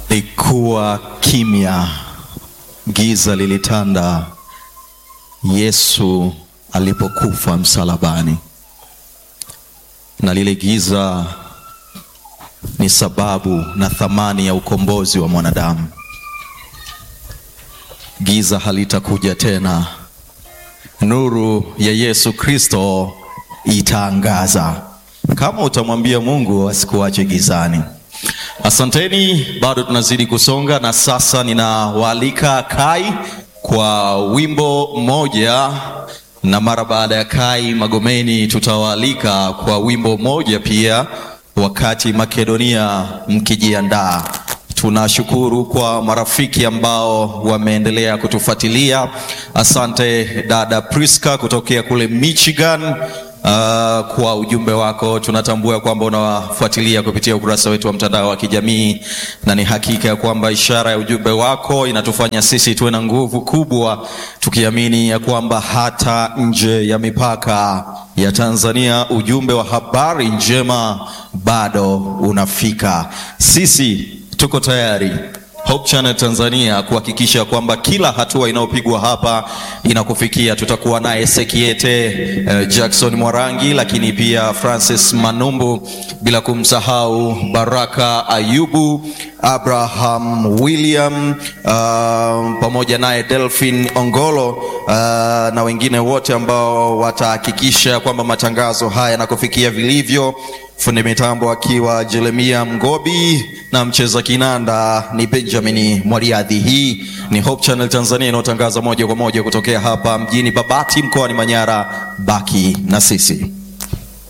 Likuwa kimya, giza lilitanda Yesu alipokufa msalabani, na lile giza ni sababu na thamani ya ukombozi wa mwanadamu. Giza halitakuja tena, nuru ya Yesu Kristo itaangaza. Kama utamwambia Mungu asikuache gizani. Asanteni, bado tunazidi kusonga, na sasa ninawaalika Kai kwa wimbo mmoja, na mara baada ya Kai Magomeni tutawaalika kwa wimbo mmoja pia, wakati Makedonia mkijiandaa. Tunashukuru kwa marafiki ambao wameendelea kutufuatilia. Asante dada Priska kutokea kule Michigan. Uh, kwa ujumbe wako tunatambua kwamba unawafuatilia kupitia ukurasa wetu wa mtandao wa kijamii, na ni hakika ya kwamba ishara ya ujumbe wako inatufanya sisi tuwe na nguvu kubwa, tukiamini ya kwamba hata nje ya mipaka ya Tanzania ujumbe wa habari njema bado unafika. Sisi tuko tayari Hope Channel Tanzania kuhakikisha kwamba kila hatua inayopigwa hapa inakufikia. Tutakuwa naye Sekiete uh, Jackson Mwarangi, lakini pia Francis Manumbu, bila kumsahau Baraka Ayubu, Abraham William, uh, pamoja naye Delphin Ongolo uh, na wengine wote ambao watahakikisha kwamba matangazo haya yanakufikia vilivyo fundi mitambo akiwa Jeremia Mgobi na mcheza kinanda ni Benjamin Mwariadhi. Hii ni Hope Channel Tanzania inayotangaza moja kwa moja kutokea hapa mjini Babati mkoani Manyara. Baki na sisi.